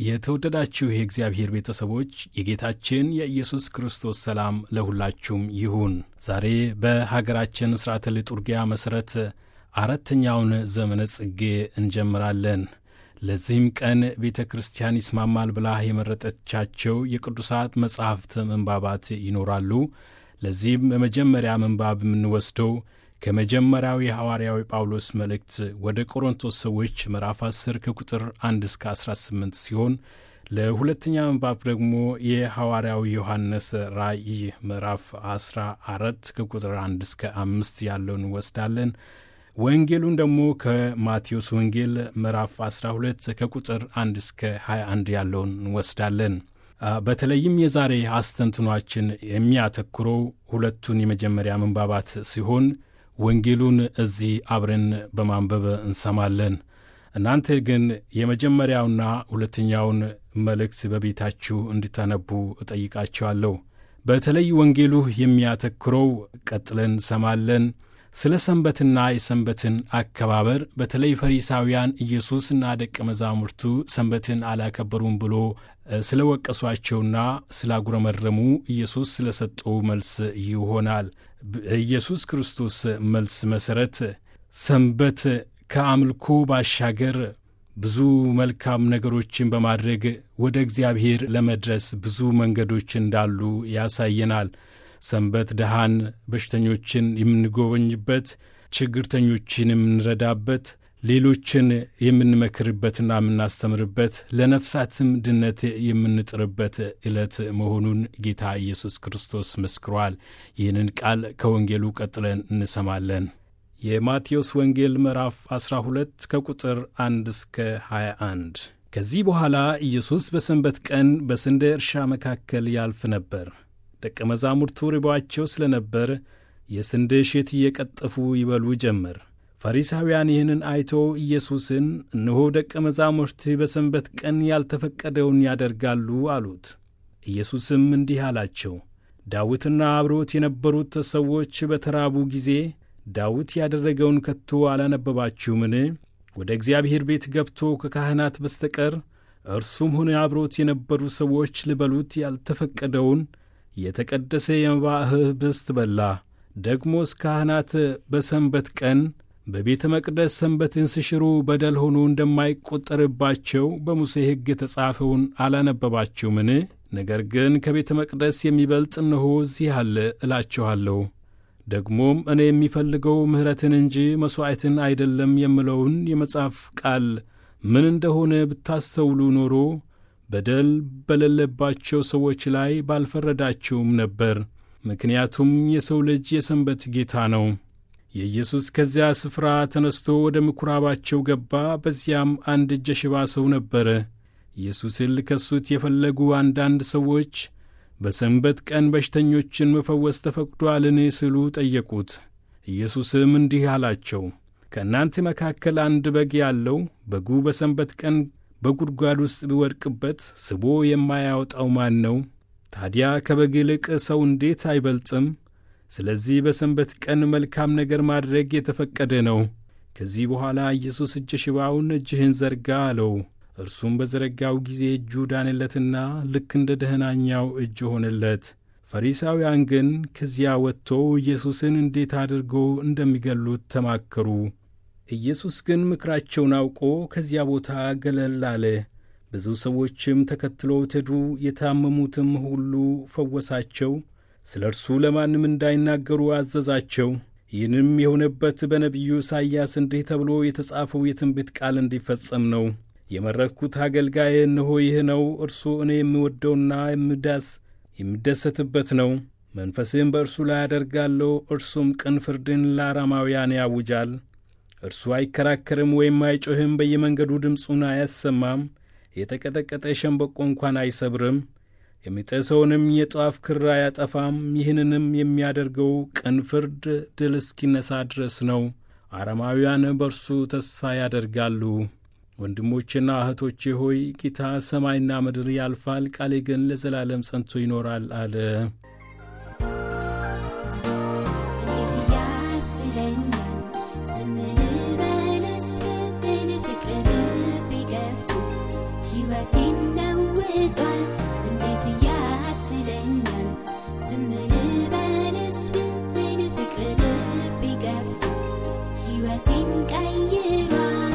የተወደዳችሁ የእግዚአብሔር ቤተሰቦች የጌታችን የኢየሱስ ክርስቶስ ሰላም ለሁላችሁም ይሁን። ዛሬ በሀገራችን ሥርዓተ ሊጡርጊያ መሠረት አራተኛውን ዘመነ ጽጌ እንጀምራለን። ለዚህም ቀን ቤተ ክርስቲያን ይስማማል ብላ የመረጠቻቸው የቅዱሳት መጻሕፍት ምንባባት ይኖራሉ። ለዚህም የመጀመሪያ ምንባብ የምንወስደው ከመጀመሪያው የሐዋርያዊ ጳውሎስ መልእክት ወደ ቆሮንቶስ ሰዎች ምዕራፍ 10 ከቁጥር 1 እስከ 18 ሲሆን ለሁለተኛ ምንባብ ደግሞ የሐዋርያው ዮሐንስ ራእይ ምዕራፍ 14 ከቁጥር 1 እስከ 5 ያለውን እንወስዳለን። ወንጌሉን ደግሞ ከማቴዎስ ወንጌል ምዕራፍ 12 ከቁጥር 1 እስከ 21 ያለውን እንወስዳለን። በተለይም የዛሬ አስተንትኗችን የሚያተኩረው ሁለቱን የመጀመሪያ ምንባባት ሲሆን ወንጌሉን እዚህ አብረን በማንበብ እንሰማለን። እናንተ ግን የመጀመሪያውና ሁለተኛውን መልእክት በቤታችሁ እንድታነቡ እጠይቃችኋለሁ። በተለይ ወንጌሉ የሚያተኩረው ቀጥለን እንሰማለን ስለ ሰንበትና የሰንበትን አከባበር በተለይ ፈሪሳውያን ኢየሱስና ደቀ መዛሙርቱ ሰንበትን አላከበሩም ብሎ ስለ ወቀሷቸውና ስላጉረመረሙ ኢየሱስ ስለ ሰጠው መልስ ይሆናል። ኢየሱስ ክርስቶስ መልስ መሠረት ሰንበት ከአምልኮ ባሻገር ብዙ መልካም ነገሮችን በማድረግ ወደ እግዚአብሔር ለመድረስ ብዙ መንገዶች እንዳሉ ያሳየናል። ሰንበት ድሃን፣ በሽተኞችን የምንጎበኝበት፣ ችግርተኞችን የምንረዳበት፣ ሌሎችን የምንመክርበትና የምናስተምርበት፣ ለነፍሳትም ድነት የምንጥርበት ዕለት መሆኑን ጌታ ኢየሱስ ክርስቶስ መስክሯል። ይህንን ቃል ከወንጌሉ ቀጥለን እንሰማለን። የማቴዎስ ወንጌል ምዕራፍ 12 ከቁጥር 1 እስከ 21። ከዚህ በኋላ ኢየሱስ በሰንበት ቀን በስንዴ እርሻ መካከል ያልፍ ነበር። ደቀ መዛሙርቱ ርቧቸው ስለ ነበር የስንዴ እሸት እየቀጠፉ ይበሉ ጀመር። ፈሪሳውያን ይህንን አይቶ ኢየሱስን እነሆ ደቀ መዛሙርት በሰንበት ቀን ያልተፈቀደውን ያደርጋሉ አሉት። ኢየሱስም እንዲህ አላቸው፣ ዳዊትና አብሮት የነበሩት ሰዎች በተራቡ ጊዜ ዳዊት ያደረገውን ከቶ አላነበባችሁምን? ወደ እግዚአብሔር ቤት ገብቶ ከካህናት በስተቀር እርሱም ሆነ አብሮት የነበሩ ሰዎች ሊበሉት ያልተፈቀደውን የተቀደሰ የመባ ኅብስት በላ። ደግሞስ ካህናት በሰንበት ቀን በቤተ መቅደስ ሰንበትን ሲሽሩ በደል ሆኖ እንደማይቈጠርባቸው በሙሴ ሕግ የተጻፈውን አላነበባችሁምን? ነገር ግን ከቤተ መቅደስ የሚበልጥ እነሆ እዚህ አለ እላችኋለሁ። ደግሞም እኔ የሚፈልገው ምሕረትን እንጂ መሥዋዕትን አይደለም የምለውን የመጽሐፍ ቃል ምን እንደሆነ ብታስተውሉ ኖሮ በደል በሌለባቸው ሰዎች ላይ ባልፈረዳችሁም ነበር። ምክንያቱም የሰው ልጅ የሰንበት ጌታ ነው። የኢየሱስ ከዚያ ስፍራ ተነስቶ ወደ ምኵራባቸው ገባ። በዚያም አንድ እጀ ሽባ ሰው ነበረ። ኢየሱስን ሊከሱት የፈለጉ አንዳንድ ሰዎች በሰንበት ቀን በሽተኞችን መፈወስ ተፈቅዶአልን ሲሉ ጠየቁት። ኢየሱስም እንዲህ አላቸው፣ ከእናንተ መካከል አንድ በግ ያለው በጉ በሰንበት ቀን በጉድጓድ ውስጥ ቢወድቅበት ስቦ የማያወጣው ማን ነው? ታዲያ ከበግ ይልቅ ሰው እንዴት አይበልጥም? ስለዚህ በሰንበት ቀን መልካም ነገር ማድረግ የተፈቀደ ነው። ከዚህ በኋላ ኢየሱስ እጀ ሽባውን እጅህን ዘርጋ አለው። እርሱም በዘረጋው ጊዜ እጁ ዳነለትና ልክ እንደ ደህናኛው እጅ ሆነለት። ፈሪሳውያን ግን ከዚያ ወጥቶ ኢየሱስን እንዴት አድርገው እንደሚገሉት ተማከሩ። ኢየሱስ ግን ምክራቸውን አውቆ ከዚያ ቦታ ገለል አለ። ብዙ ሰዎችም ተከትለውት ሄዱ። የታመሙትም ሁሉ ፈወሳቸው። ስለ እርሱ ለማንም እንዳይናገሩ አዘዛቸው። ይህንም የሆነበት በነቢዩ ኢሳይያስ እንዲህ ተብሎ የተጻፈው የትንቢት ቃል እንዲፈጸም ነው። የመረጥኩት አገልጋዬ እነሆ ይህ ነው፣ እርሱ እኔ የምወደውና የምዳስ የምደሰትበት ነው። መንፈስህም በእርሱ ላይ አደርጋለሁ። እርሱም ቅን ፍርድን ለአራማውያን ያውጃል። እርሱ አይከራከርም ወይም አይጮህም፣ በየመንገዱ ድምፁን አያሰማም። የተቀጠቀጠ ሸምበቆ እንኳን አይሰብርም። የሚጤሰውንም የጧፍ ክር አያጠፋም። ይህንንም የሚያደርገው ቅን ፍርድ ድል እስኪነሣ ድረስ ነው። አረማውያን በእርሱ ተስፋ ያደርጋሉ። ወንድሞቼና እህቶቼ ሆይ ጌታ ሰማይና ምድር ያልፋል፣ ቃሌ ግን ለዘላለም ጸንቶ ይኖራል አለ። ሕይወቴን ለውጧል እንዴት እያስችለኛል ዝም ልበልስ ብትል ፍቅር ልቤ ገብቶ ሕይወቴን ቀይሯል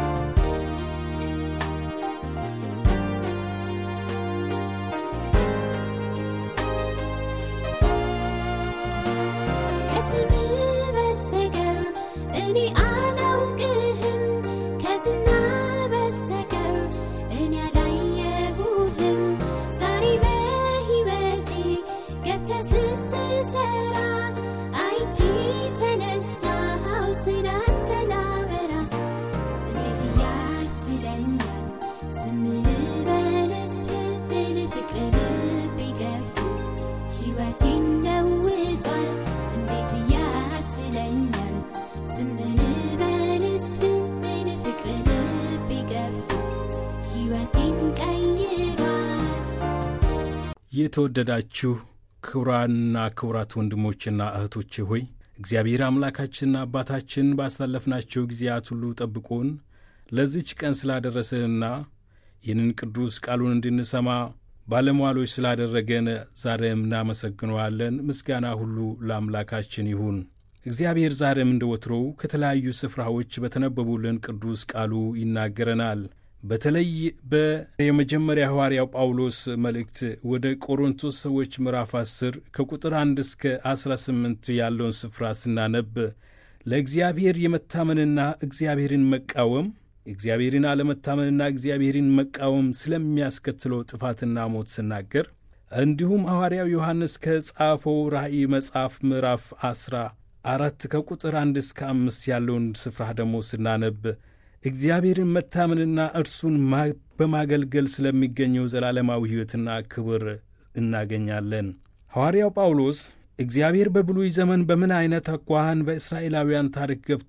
ከስም በስተቀር እኔ አላውቅህም ከዝና በስተቀር እኔ አላየሁህም ዛሬ በሕይወቴ ገብተህ ስትሰራ አይቼ ተነሳሁ ስላንተ ላወራ እንዴት ያስችለኛል ዝም ልበልስ ብትል ፍቅር ልቤ ገብቶ ሕይወቴን ለውጧል እንዴት ያስችለኛል ዝም ልበልስ ብትል ፍቅር ልቤ ገብቶ ሕይወቴን ቀይሯል የተወደዳችሁ ክቡራንና ክቡራት ወንድሞችና እህቶች ሆይ እግዚአብሔር አምላካችንና አባታችን ባሳለፍናቸው ጊዜያት ሁሉ ጠብቆን ለዚች ቀን ስላደረሰንና ይህንን ቅዱስ ቃሉን እንድንሰማ ባለሟሎች ስላደረገን ዛሬም እናመሰግነዋለን። ምስጋና ሁሉ ለአምላካችን ይሁን። እግዚአብሔር ዛሬም እንደ ወትሮው ከተለያዩ ስፍራዎች በተነበቡልን ቅዱስ ቃሉ ይናገረናል። በተለይ በየመጀመሪያ ሐዋርያው ጳውሎስ መልእክት ወደ ቆሮንቶስ ሰዎች ምዕራፍ 10 ከቁጥር 1 እስከ 18 ያለውን ስፍራ ስናነብ ለእግዚአብሔር የመታመንና እግዚአብሔርን መቃወም እግዚአብሔርን አለመታመንና እግዚአብሔርን መቃወም ስለሚያስከትለው ጥፋትና ሞት ስናገር እንዲሁም ሐዋርያው ዮሐንስ ከጻፈው ራእይ መጽሐፍ ምዕራፍ 10 አራት ከቁጥር አንድ እስከ አምስት ያለውን ስፍራ ደግሞ ስናነብ እግዚአብሔርን መታመንና እርሱን በማገልገል ስለሚገኘው ዘላለማዊ ሕይወትና ክብር እናገኛለን። ሐዋርያው ጳውሎስ እግዚአብሔር በብሉይ ዘመን በምን ዐይነት አኳኋን በእስራኤላውያን ታሪክ ገብቶ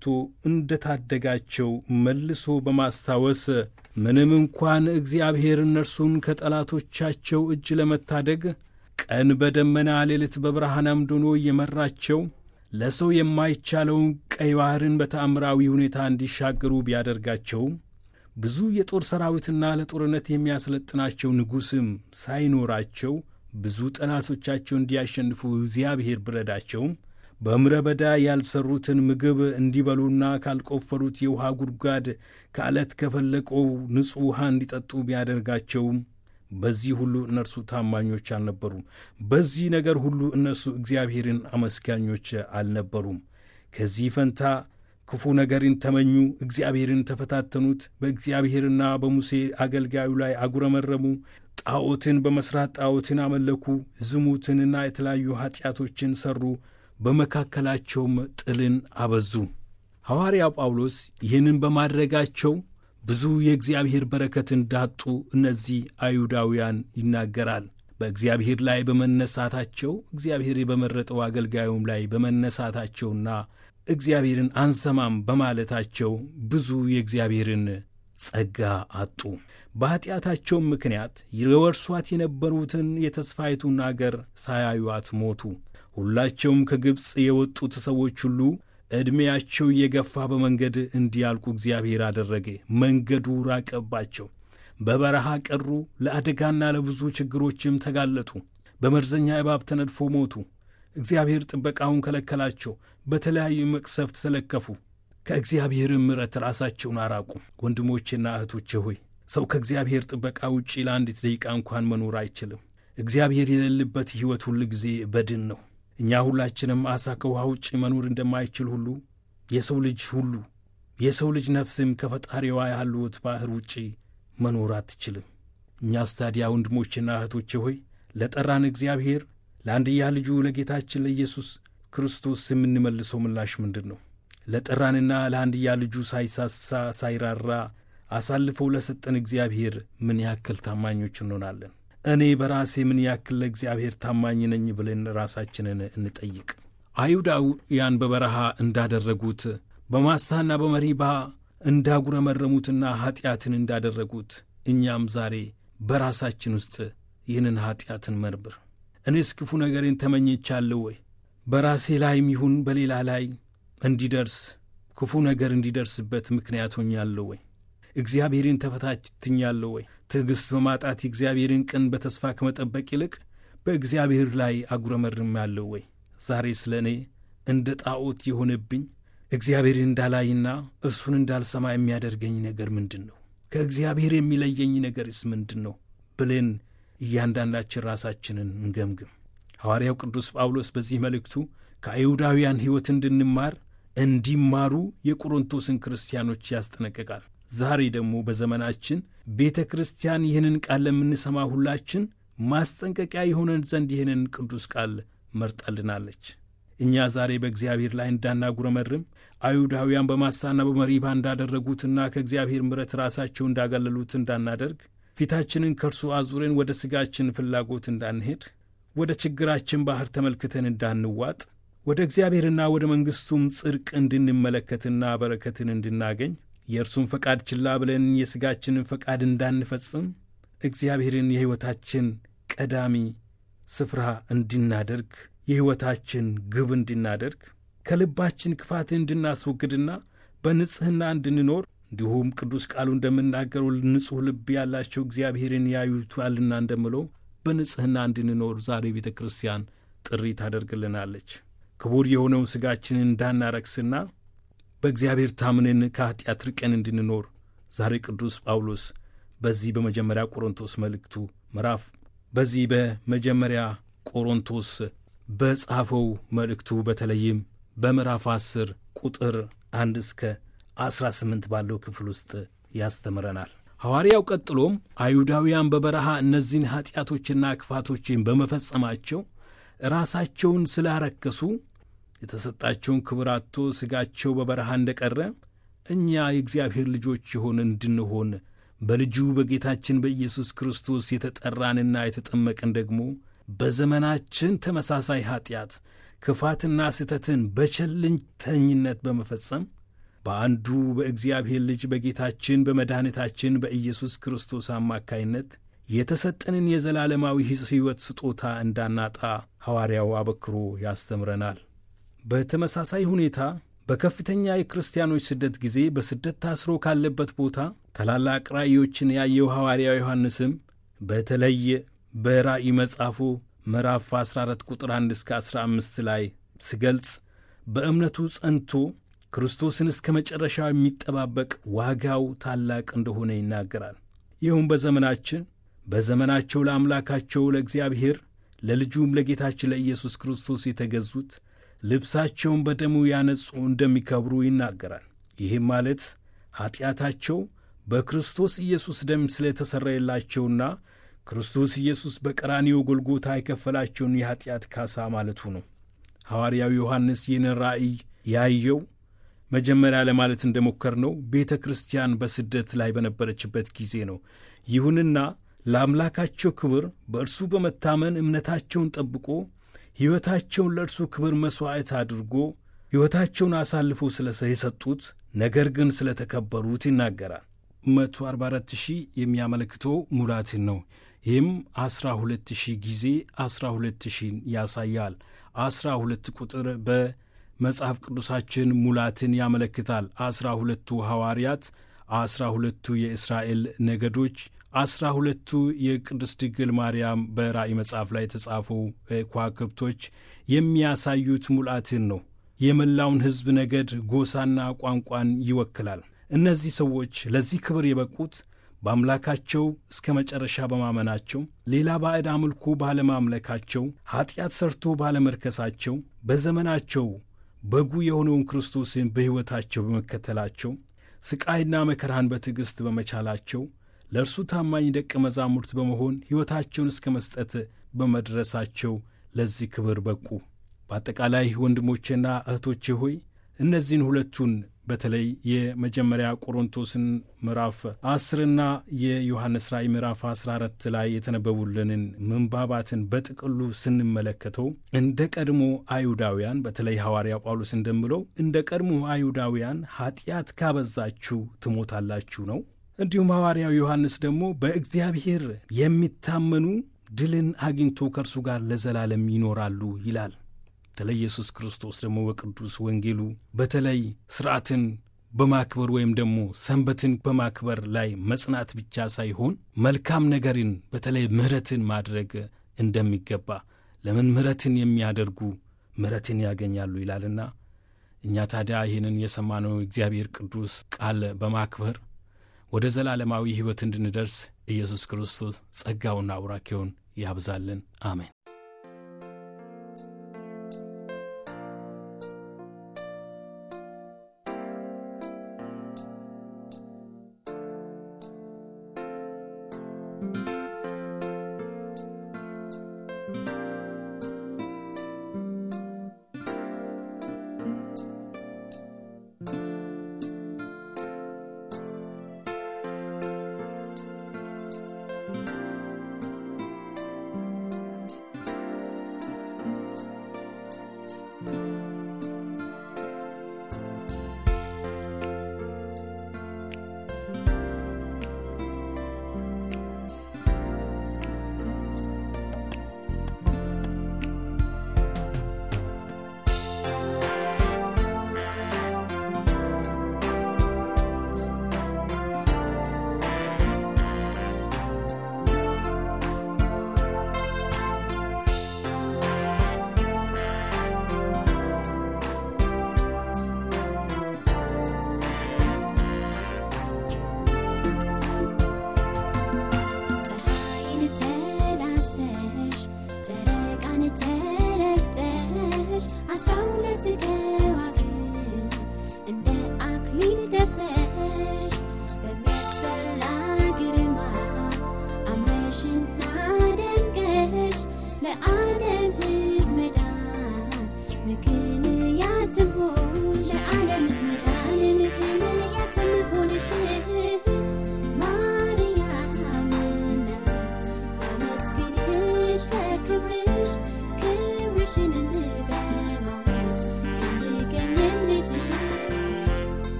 እንደታደጋቸው መልሶ በማስታወስ ምንም እንኳን እግዚአብሔር እነርሱን ከጠላቶቻቸው እጅ ለመታደግ ቀን በደመና ሌሊት በብርሃን አምድ ሆኖ እየመራቸው ለሰው የማይቻለውን ቀይ ባሕርን በተአምራዊ ሁኔታ እንዲሻገሩ ቢያደርጋቸውም ብዙ የጦር ሰራዊትና ለጦርነት የሚያሰለጥናቸው ንጉሥም ሳይኖራቸው ብዙ ጠላቶቻቸው እንዲያሸንፉ እግዚአብሔር ብረዳቸውም በምድረ በዳ ያልሠሩትን ምግብ እንዲበሉና ካልቆፈሩት የውሃ ጉድጓድ ከዓለት ከፈለቀው ንጹሕ ውሃ እንዲጠጡ ቢያደርጋቸውም በዚህ ሁሉ እነርሱ ታማኞች አልነበሩም። በዚህ ነገር ሁሉ እነርሱ እግዚአብሔርን አመስጋኞች አልነበሩም። ከዚህ ፈንታ ክፉ ነገርን ተመኙ፣ እግዚአብሔርን ተፈታተኑት፣ በእግዚአብሔርና በሙሴ አገልጋዩ ላይ አጉረመረሙ፣ ጣዖትን በመሥራት ጣዖትን አመለኩ፣ ዝሙትንና የተለያዩ ኀጢአቶችን ሠሩ፣ በመካከላቸውም ጥልን አበዙ። ሐዋርያው ጳውሎስ ይህንን በማድረጋቸው ብዙ የእግዚአብሔር በረከት እንዳጡ እነዚህ አይሁዳውያን ይናገራል። በእግዚአብሔር ላይ በመነሳታቸው እግዚአብሔር በመረጠው አገልጋዩም ላይ በመነሳታቸውና እግዚአብሔርን አንሰማም በማለታቸው ብዙ የእግዚአብሔርን ጸጋ አጡ። በኀጢአታቸውም ምክንያት የወርሷት የነበሩትን የተስፋይቱን አገር ሳያዩአት ሞቱ። ሁላቸውም ከግብፅ የወጡት ሰዎች ሁሉ ዕድሜያቸው እየገፋ በመንገድ እንዲያልቁ እግዚአብሔር አደረገ። መንገዱ ራቀባቸው፣ በበረሃ ቀሩ፣ ለአደጋና ለብዙ ችግሮችም ተጋለጡ። በመርዘኛ እባብ ተነድፎ ሞቱ። እግዚአብሔር ጥበቃውን ከለከላቸው፣ በተለያዩ መቅሰፍት ተለከፉ። ከእግዚአብሔርም ምሕረት ራሳቸውን አራቁ። ወንድሞቼና እህቶቼ ሆይ ሰው ከእግዚአብሔር ጥበቃ ውጪ ለአንዲት ደቂቃ እንኳን መኖር አይችልም። እግዚአብሔር የሌለበት ሕይወት ሁል ጊዜ በድን ነው። እኛ ሁላችንም ዓሣ ከውሃ ውጭ መኖር እንደማይችል ሁሉ የሰው ልጅ ሁሉ የሰው ልጅ ነፍስም ከፈጣሪዋ ያሉት ባሕር ውጪ መኖር አትችልም። እኛስ ታዲያ ወንድሞችና እህቶቼ ሆይ ለጠራን እግዚአብሔር ለአንድያ ልጁ ለጌታችን ለኢየሱስ ክርስቶስ የምንመልሰው ምላሽ ምንድን ነው? ለጠራንና ለአንድያ ልጁ ሳይሳሳ ሳይራራ አሳልፈው ለሰጠን እግዚአብሔር ምን ያክል ታማኞች እንሆናለን? እኔ በራሴ ምን ያክል ለእግዚአብሔር ታማኝ ነኝ ብለን ራሳችንን እንጠይቅ። አይሁዳውያን በበረሃ እንዳደረጉት በማሳና በመሪባ እንዳጉረመረሙትና ኀጢአትን እንዳደረጉት እኛም ዛሬ በራሳችን ውስጥ ይህንን ኀጢአትን መርምር። እኔስ ክፉ ነገሬን ተመኝቻለሁ ወይ? በራሴ ላይም ይሁን በሌላ ላይ እንዲደርስ ክፉ ነገር እንዲደርስበት ምክንያት ሆኛለሁ ወይ? እግዚአብሔርን ተፈታትኛለሁ ወይ? ትዕግሥት በማጣት የእግዚአብሔርን ቀን በተስፋ ከመጠበቅ ይልቅ በእግዚአብሔር ላይ አጉረመርማለሁ ወይ? ዛሬ ስለ እኔ እንደ ጣዖት የሆነብኝ እግዚአብሔርን እንዳላይና እርሱን እንዳልሰማ የሚያደርገኝ ነገር ምንድን ነው? ከእግዚአብሔር የሚለየኝ ነገርስ ምንድን ነው? ብለን እያንዳንዳችን ራሳችንን እንገምግም። ሐዋርያው ቅዱስ ጳውሎስ በዚህ መልእክቱ ከአይሁዳውያን ሕይወት እንድንማር እንዲማሩ የቆሮንቶስን ክርስቲያኖች ያስጠነቅቃል። ዛሬ ደግሞ በዘመናችን ቤተ ክርስቲያን ይህንን ቃል ለምንሰማ ሁላችን ማስጠንቀቂያ የሆነን ዘንድ ይህንን ቅዱስ ቃል መርጣልናለች። እኛ ዛሬ በእግዚአብሔር ላይ እንዳናጉረመርም አይሁዳውያን በማሳና በመሪባ እንዳደረጉትና ከእግዚአብሔር ምሕረት ራሳቸው እንዳገለሉት እንዳናደርግ ፊታችንን ከእርሱ አዙረን ወደ ሥጋችን ፍላጎት እንዳንሄድ ወደ ችግራችን ባሕር ተመልክተን እንዳንዋጥ ወደ እግዚአብሔርና ወደ መንግሥቱም ጽድቅ እንድንመለከትና በረከትን እንድናገኝ የእርሱን ፈቃድ ችላ ብለን የሥጋችንን ፈቃድ እንዳንፈጽም እግዚአብሔርን የሕይወታችን ቀዳሚ ስፍራ እንድናደርግ የሕይወታችን ግብ እንድናደርግ ከልባችን ክፋትን እንድናስወግድና በንጽሕና እንድንኖር እንዲሁም ቅዱስ ቃሉ እንደምናገረው ንጹሕ ልብ ያላቸው እግዚአብሔርን ያዩታልና እንደምለው በንጽሕና እንድንኖር ዛሬ ቤተ ክርስቲያን ጥሪ ታደርግልናለች። ክቡር የሆነውን ሥጋችንን እንዳናረክስና በእግዚአብሔር ታምነን ከኀጢአት ርቀን እንድንኖር ዛሬ ቅዱስ ጳውሎስ በዚህ በመጀመሪያ ቆሮንቶስ መልእክቱ ምዕራፍ በዚህ በመጀመሪያ ቆሮንቶስ በጻፈው መልእክቱ በተለይም በምዕራፍ ዐሥር ቁጥር አንድ እስከ ዐሥራ ስምንት ባለው ክፍል ውስጥ ያስተምረናል። ሐዋርያው ቀጥሎም አይሁዳውያን በበረሃ እነዚህን ኀጢአቶችና ክፋቶችን በመፈጸማቸው ራሳቸውን ስላረከሱ የተሰጣቸውን ክብር አጥቶ ሥጋቸው በበረሃ እንደ ቀረ እኛ የእግዚአብሔር ልጆች የሆን እንድንሆን በልጁ በጌታችን በኢየሱስ ክርስቶስ የተጠራንና የተጠመቅን ደግሞ በዘመናችን ተመሳሳይ ኀጢአት ክፋትና ስህተትን በቸልተኝነት በመፈጸም በአንዱ በእግዚአብሔር ልጅ በጌታችን በመድኃኒታችን በኢየሱስ ክርስቶስ አማካይነት የተሰጠንን የዘላለማዊ ሕይወት ስጦታ እንዳናጣ ሐዋርያው አበክሮ ያስተምረናል። በተመሳሳይ ሁኔታ በከፍተኛ የክርስቲያኖች ስደት ጊዜ በስደት ታስሮ ካለበት ቦታ ታላላቅ ራእዮችን ያየው ሐዋርያው ዮሐንስም በተለይ በራእይ መጽሐፉ ምዕራፍ 14 ቁጥር 1 እስከ 15 ላይ ሲገልጽ በእምነቱ ጸንቶ ክርስቶስን እስከ መጨረሻው የሚጠባበቅ ዋጋው ታላቅ እንደሆነ ይናገራል። ይኸውም በዘመናችን በዘመናቸው ለአምላካቸው ለእግዚአብሔር ለልጁም ለጌታችን ለኢየሱስ ክርስቶስ የተገዙት ልብሳቸውን በደሙ ያነጹ እንደሚከብሩ ይናገራል። ይህም ማለት ኀጢአታቸው በክርስቶስ ኢየሱስ ደም ስለተሰረየላቸውና ክርስቶስ ኢየሱስ በቀራንዮ ጎልጎታ የከፈላቸውን የኀጢአት ካሳ ማለቱ ነው። ሐዋርያው ዮሐንስ ይህንን ራእይ ያየው መጀመሪያ ለማለት እንደሞከርነው ቤተ ክርስቲያን በስደት ላይ በነበረችበት ጊዜ ነው። ይሁንና ለአምላካቸው ክብር በእርሱ በመታመን እምነታቸውን ጠብቆ ሕይወታቸውን ለእርሱ ክብር መሥዋዕት አድርጎ ሕይወታቸውን አሳልፈው ስለ የሰጡት ነገር ግን ስለ ተከበሩት ይናገራል። መቶ አርባ አራት ሺህ የሚያመለክተው ሙላትን ነው። ይህም አስራ ሁለት ሺህ ጊዜ አስራ ሁለት ሺህን ያሳያል። አስራ ሁለት ቁጥር በመጽሐፍ ቅዱሳችን ሙላትን ያመለክታል። አስራ ሁለቱ ሐዋርያት፣ አስራ ሁለቱ የእስራኤል ነገዶች አስራ ሁለቱ የቅድስት ድንግል ማርያም በራእይ መጽሐፍ ላይ የተጻፉ ከዋክብቶች የሚያሳዩት ሙላትን ነው። የመላውን ሕዝብ ነገድ፣ ጎሳና ቋንቋን ይወክላል። እነዚህ ሰዎች ለዚህ ክብር የበቁት በአምላካቸው እስከ መጨረሻ በማመናቸው፣ ሌላ ባዕድ አምልኮ ባለማምለካቸው፣ ኀጢአት ሰርቶ ባለመርከሳቸው፣ በዘመናቸው በጉ የሆነውን ክርስቶስን በሕይወታቸው በመከተላቸው፣ ስቃይና መከራን በትዕግሥት በመቻላቸው ለእርሱ ታማኝ ደቀ መዛሙርት በመሆን ሕይወታቸውን እስከ መስጠት በመድረሳቸው ለዚህ ክብር በቁ። በአጠቃላይ ወንድሞቼና እህቶቼ ሆይ እነዚህን ሁለቱን በተለይ የመጀመሪያ ቆሮንቶስን ምዕራፍ አስርና የዮሐንስ ራእይ ምዕራፍ አስራ አራት ላይ የተነበቡልንን ምንባባትን በጥቅሉ ስንመለከተው እንደ ቀድሞ አይሁዳውያን በተለይ ሐዋርያው ጳውሎስ እንደምለው እንደ ቀድሞ አይሁዳውያን ኀጢአት ካበዛችሁ ትሞታላችሁ ነው። እንዲሁም ሐዋርያው ዮሐንስ ደግሞ በእግዚአብሔር የሚታመኑ ድልን አግኝቶ ከእርሱ ጋር ለዘላለም ይኖራሉ ይላል። በተለይ ኢየሱስ ክርስቶስ ደግሞ በቅዱስ ወንጌሉ በተለይ ሥርዓትን በማክበር ወይም ደግሞ ሰንበትን በማክበር ላይ መጽናት ብቻ ሳይሆን መልካም ነገርን በተለይ ምሕረትን ማድረግ እንደሚገባ ለምን ምሕረትን የሚያደርጉ ምሕረትን ያገኛሉ ይላልና እኛ ታዲያ ይህንን የሰማነው እግዚአብሔር ቅዱስ ቃል በማክበር ወደ ዘላለማዊ ሕይወት እንድንደርስ ኢየሱስ ክርስቶስ ጸጋውና አውራኬውን ያብዛልን። አሜን።